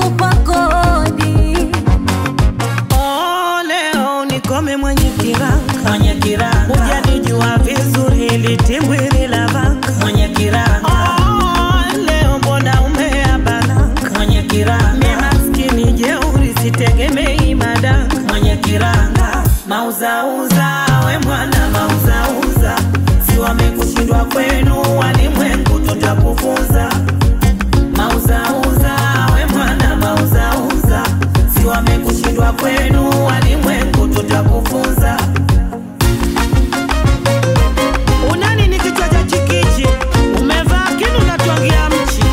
nakupa kodi. Oh, leo nikome mwenye kiranga mwenye kiranga hujanijua vizuri litimbwili la vanga mwenye kiranga oh, leo mbona umeabananga mwenye mi kiranga maskini jeuri sitegemei madanga mwenye kiranga mauzauza we mwana mauzauza si wamekushindwa kwenu walimwengu tutakufunza mauzauza we mwana mauzauza si wamekushindwa kwenu walimwengu tutakufunza unani ni kichwa cha chikichi umevaa kinu natwangia mchi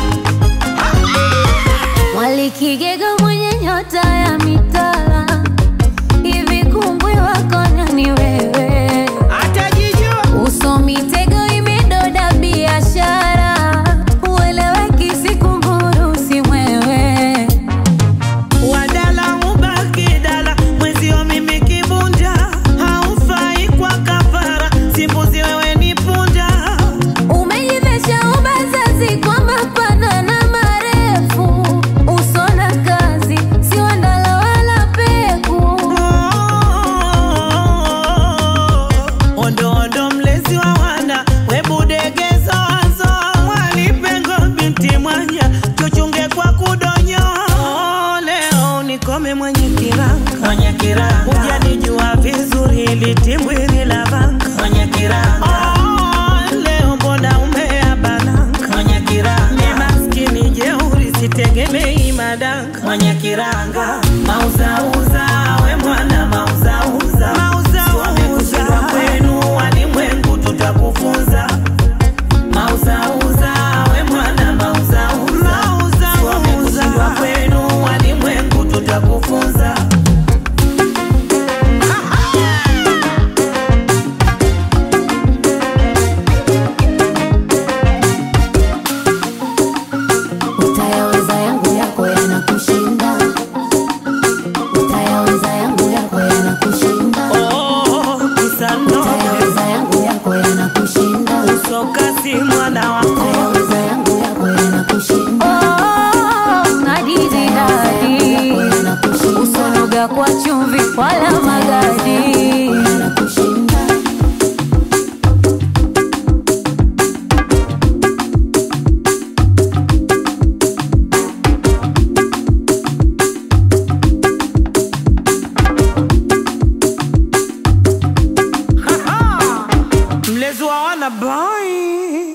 Mwalikigega mwenye nyota ya mitala, hivi kumbwi wako nani wewe? atajijua Uso mitego imedoda biashara, ueleweki si kunguru si mwewe. wadala ubaki dala mwezio mimi kibunja haufai kwa kafara simbuzi wewe ni punda Umejivesha ubazazi kwa mapana na marefu, uso na kazi si wandala wala peku. ondo ondo mlezi wa wana webudegezozo mwalipengo binti mwanya tuchunge kwa kudonyo leo nikome mwenye kiranga mwenye kiranga hujanijua vizuri litimbwili la vanga mwenye kiranga Oh, leo mbona umeabananga mwenye mi kiranga maskini jeuri sitegemei madanga mwenye kiranga mauzauza we mwana mauzauza wamekushindwa kwenu walimwengu tutakufunza mauzauza we mwana mauzauza wamekushindwa kwenu walimwengu tutakufunza Utayaweza yangu yako yanakushinda, utayaweza yangu yako yanakushinda, utayaweza yangu yako yanakushinda, sokasi mwana wako utayaweza yangu yako yanakushinda. Oh, nadidi dadi, usonoga kwa chumvi wala magadi. mlezi wa wana boy